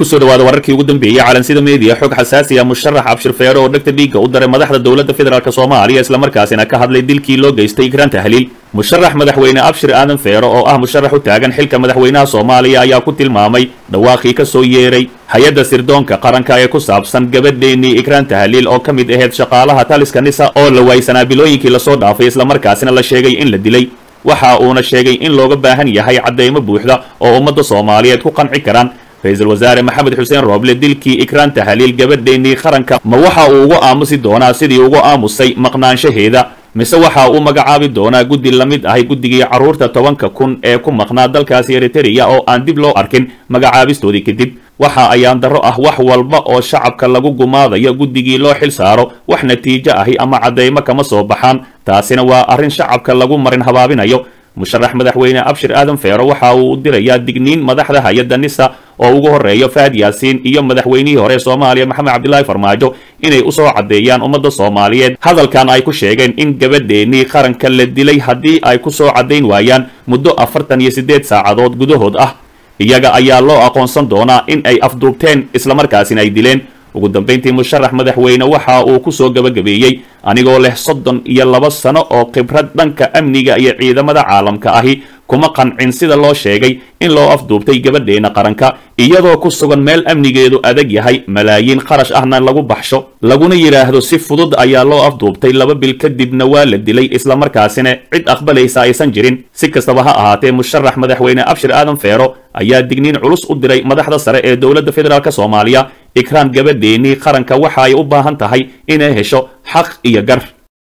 kusoo dhawaada wararkii ugu dambeeyey calansida meediya xog xasaasi ah musharax abshir feere oo dhegta dhiigga u daray madaxda dowladda federaalk soomaaliya islamarkaasina ka hadlay dilkii loo geystay ikraan tahliil musharax madaxweyne abshir aadan feere oo ah musharax u taagan xilka madaxweynaha soomaaliya ayaa ku tilmaamay dhawaaqii ka soo yeeray hay-adda sirdoonka qaranka ee ku saabsan gabadheennii ikraan tahliil oo ka mid ahayd shaqaalaha taliska nisa oo la waysanaa bilooyinkii lasoo dhaafay islamarkaasina la sheegay in la dilay waxa uuna sheegay in looga baahan yahay caddaymo buuxda oo ummadda soomaaliyeed ku qanci karaan ra-iisul wasaare maxamed xuseen rooble dilkii ikraan tahliil gabadheennii qaranka ma waxa uu ugu aamusi doonaa sidii ugu aamusay maqnaanshaheeda mise waxa uu magacaabi doonaa guddi la mid ahay guddigii carruurta tobanka kun ee ku maqnaa dalkaasi eritereya oo aan dib loo arkin magacaabistoodii kadib waxa ayaan darro ah wax walba oo shacabka lagu gumaadayo guddigii loo xil saaro wax natiijo ahi ama caddaymo kama soo baxaan taasina waa arrin shacabka lagu marin habaabinayo musharax madaxweyne abshir aadan feero waxa uu dirayaa digniin madaxda hay-adda nisa oo ugu horeeyo faad yaasiin iyo madaxweynihii hore soomaaliya maxamed cabdilaahi farmaajo inay usoo caddeeyaan ummadda soomaaliyeed hadalkan ay ku sheegeen in gabadheennii qaranka la dilay haddii ay ku soo caddayn waayaan muddo afartan iyo siddeed saacadood gudahood ah iyaga ayaa loo aqoonsan doonaa in ay afduubteen islamarkaasina ay dileen ugu dambayntii musharax madaxweyne waxa uu ku soo gabagabeeyey anigoo leh soddon iyo laba sano oo khibrad dhanka amniga iyo ciidamada caalamka ahi kuma qancin sida loo sheegay in loo afduubtay gabadheena qaranka iyadoo ku sugan meel amnigeedu adag yahay malaayiin kharash ahna lagu baxsho laguna yidhaahdo si fudud ayaa loo afduubtay laba bil kadibna waa la dilay islamarkaasina cid aqbalaysa aysan jirin si kastaba ha ahaatee musharax madaxweyne abshir aadan feero ayaa digniin culus u diray madaxda sare ee dowladda federaalk soomaaliya ikraan gabadheennii qaranka waxa ay u baahan tahay inay hesho xaq iyo gar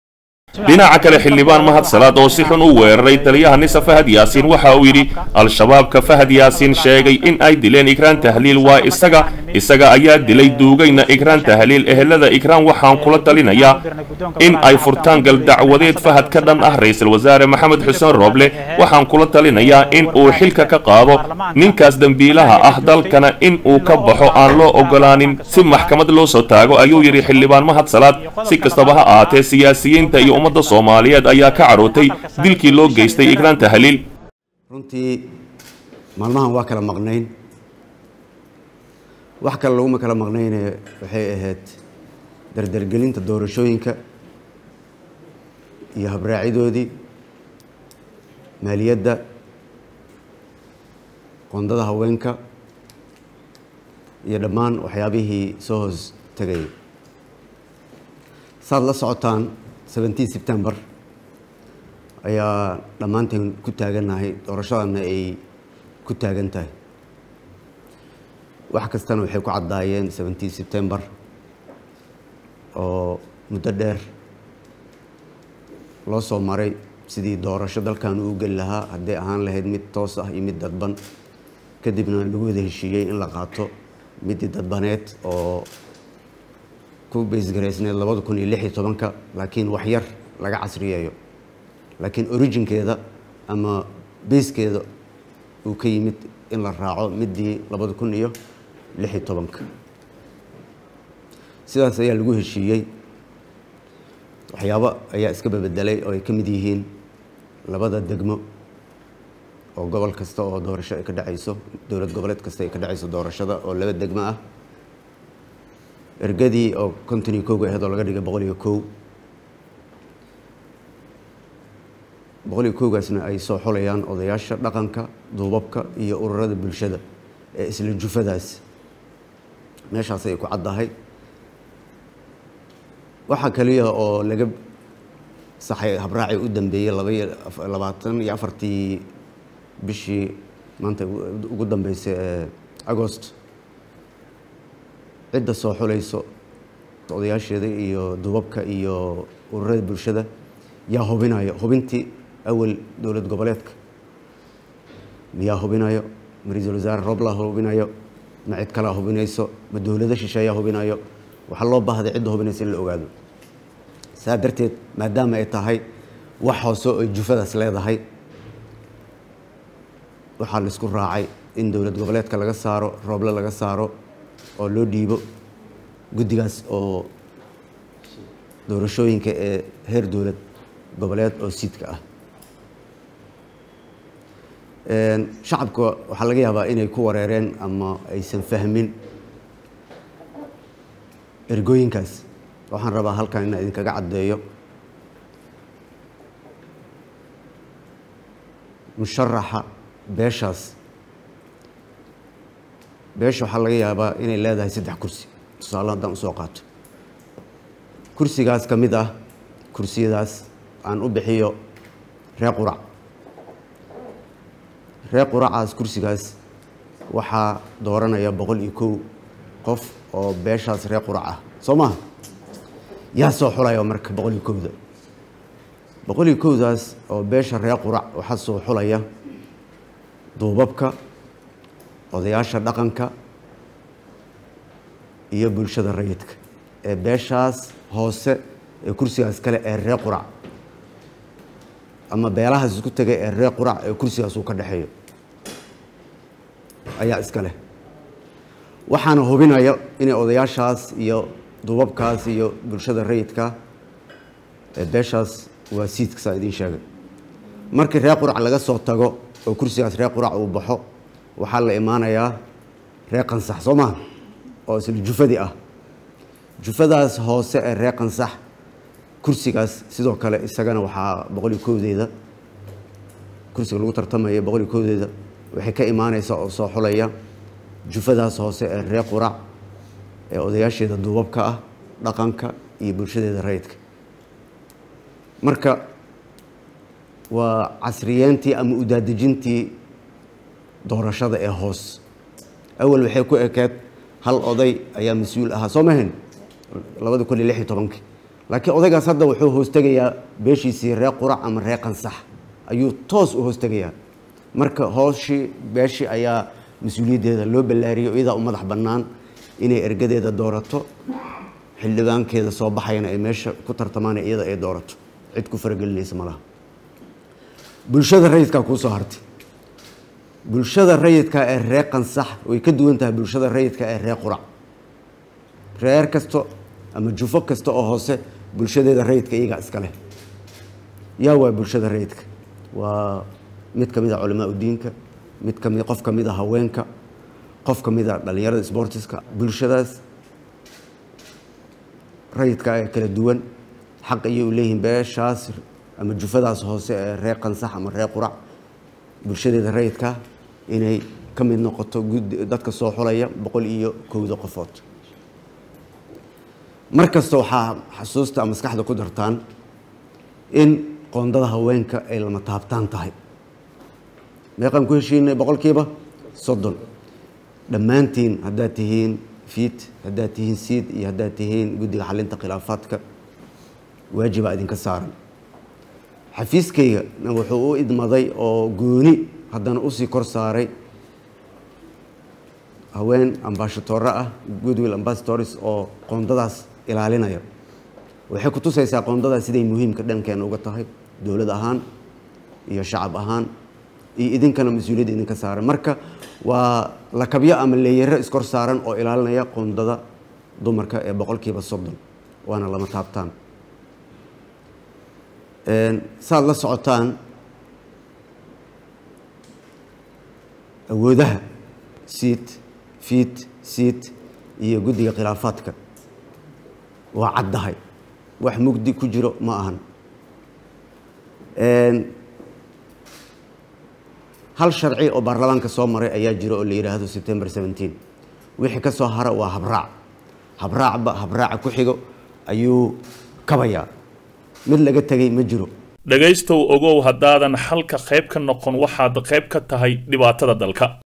dhinaca kale xildhibaan mahad salaad oo si xun u weeraray taliyaha nisa fahad yaasiin waxa uu yidhi al-shabaabka fahad yaasiin sheegay in ay dileen ikraan tahliil waa isaga isaga ayaa dilay duugayna ikraan tahliil ehelada ikraan waxaan kula talinayaa in ay furtaan galdacwadeed fahad ka dhan ah ra-iisul wasaare maxamed xuseen rooble waxaan kula talinayaa in uu xilka ka qaado ninkaas dembiilaha ah dalkana in uu ka baxo aan loo ogolaanin si maxkamad loo soo taago ayuu yidhi xildhibaan mahad salaad si kastaba ha ahaatee siyaasiyiinta iyo ummadda soomaaliyeed ayaa ka carootay dilkii loo geystay ikraan tahliil runtii maalmahan waa kala maqnayn wax kale laguma kala maqnayne waxay ahayd dardargelinta doorashooyinka iyo habraacidoodii maaliyadda qondada haweenka iyo dhammaan waxyaabihii soo hoos tegayay saad la socotaan seventeen september ayaa dhammaanteen ku taagannahay doorashadana ay ku taagan tahay wax kastana waxay ku caddaayeen seventeen september oo muddo dheer loo soo maray sidii doorasho dalkan uu geli lahaa hadday ahaan lahayd mid toos ah iyo mid dadban kadibna lagu wada heshiiyey in la qaato midii dadbaneed oo ku baysgaraysneed labada kun iyo lix iyo tobanka laakiin wax yar laga casriyeeyo laakiin originkeeda ama bayskeeda uu ka yimid in la raaco midii labada kun iyo lix iyo tobanka sidaas ayaa lagu heshiiyey waxyaabo ayaa iska babedelay oo ay ka mid yihiin labada degmo oo gobol kasta oo doorasho ay ka dhacayso dowlad goboleed kasta ay ka dhacayso doorashada oo laba degmo ah ergadii oo konton iyo kowga ahayd oo laga dhigay boqol iyo kow boqol iyo kowgaasna ay soo xolayaan odayaasha dhaqanka duubabka iyo ururada bulshada ee isla jufadaas meeshaas ay ku caddahay waxaa kaliya oo laga saxay habraaci u dambeeyey labaiyo labaatan iyo afartii bishii maanta ugu dambeysay ee agost cidda soo xulayso odayaasheeda iyo duubabka iyo ururada bulshada yaa hubinayo hubintii awal dowlad goboleedka miyaa hubinayo ma ra-iisul wasaare rooblaa hubinayo ma cid kalaa hubinayso ma dowlado shisheeyaa hubinayo waxaa loo baahday cidda hubinaysa in la ogaado saa darteed maadaama ay tahay wax hoose ay jufadaas leedahay waxaa la isku raacay in dowlad goboleedka laga saaro rooble laga saaro oo loo dhiibo guddigaas oo doorashooyinka ee heer dowlad goboleed oo siidka ah shacabka waxaa laga yaabaa inay ku wareereen ama aysan fahmin ergooyinkaas waxaan rabaa halkan inaan idinkaga caddeeyo musharaxa beeshaas beesha waxaa laga yaabaa inay leedahay saddex kursi tusaale haddaan usoo qaato kursigaas ka mid ah kursiyadaas aan u bixiyo ree qurac ree quracaas kursigaas waxaa dooranaya boqol iyo kow qof oo beeshaas ree qurac ah soo maha yaa soo xulaya marka boqol iyo kowda boqol iyo kowdaas oo beesha ree qurac waxaa soo xulaya duubabka odayaasha dhaqanka iyo bulshada rayidka ee beeshaas hoose ee kursigaas kale ee ree qurac ama beelahaas isku tegay ee ree qurac ee kursigaas uu ka dhexeeyo ayaa iska leh waxaana hubinaya inay odayaashaas iyo duubabkaas iyo bulshada rayidka ee beeshaas waa siidka saa idiin sheegay markii ree qurac laga soo tago oo kursigaas ree qurac uu baxo waxaa la imaanayaa ree qansax soo maha oo isla jufadii ah jufadaas hoose ee ree qansax kursigaas sidoo kale isagana waxaa boqol iyo kowdeeda kursiga lagu tartamaya boqol iyo kowdeeda waxay ka imaaneysaa oo soo xulaya jufadaas hoose ee ree qurac ee odayaasheeda duubabka ah dhaqanka iyo bulshadeeda rayidka marka waa casriyeentii ama udaadejintii doorashada ee hoos awal waxay ku ekeed hal oday ayaa mas-uul ahaa soo mahayn labada kun iyo lix iyo tobankii laakiin odaygaas hadda wuxuu hoostegayaa beeshiisii ree qurac ama ree qansax ayuu toos u hoostegayaa marka hooshii beeshii ayaa mas-uuliyaddeeda loo ballaariyo iyadaa u madax bannaan inay ergadeeda doorato xildhibaankeeda soo baxayana ay meesha ku tartamaan iyada ay doorato cid ku faragelinaysa malaha bulshada rayidkaa kuu soo hartay bulshada rayidka ee ree qansax way ka duwan tahay bulshada rayidka ee ree qurac reer kasto ama jufo kasta oo hoose bulshadeeda rayidka iyagaa iska leh yaa waa bulshada rayidka waa mid ka mid a culamaa udiinka mid kami qof ka mid a haweenka qof ka mid a dhallinyarada sbortiska bulshadaas rayidka ee kala duwan xaq ayay u leeyihiin beeshaas ama jufadaas hoose ee ree qansax ama ree qurac bulshadeeda rayidka inay ka mid noqoto dadka soo xulaya boqol iyo kowda qofood mar kasta waxaa xasuusta maskaxda ku dartaan in qoondada haweenka ay lama taabtaan tahay meeqaan ku heshiinay boqolkiiba soddon dhammaantiin haddaad tihiin fiid haddaad tihiin siid iyo haddaad tihiin guddiga xalinta khilaafaadka waajibaa idinka saaran xafiiskayga wuxuu u idmaday oo gooni haddana usii kor saaray haween ambashatoore ah goodwill ambassadors oo qoondadaas ilaalinaya waxay ku tusaysaa qoondadaas siday muhiimka dhankeena uga tahay dowlad ahaan iyo shacab ahaan iyo idinkana mas-uuliyadda idinka saaran marka waa lakabyo ama leeyaro iskor saaran oo ilaalinaya qoondada dumarka ee boqolkiiba soddon waana lama taabtaan saad la socotaan awoodaha siid fiid siid iyo guddiga khilaafaadka waa caddahay wax mugdi ku jiro ma ahan hal sharci oo baarlamaanka soo maray ayaa jiro oo la yidhaahdo september seventeen wixii ka soo hara waa habraac habraacba habraaca ku xigo ayuu kabayaa mid laga tegay ma jiro dhegaystow ogow haddaadan xalka qayb ka noqon waxaad qayb ka tahay dhibaatada dalka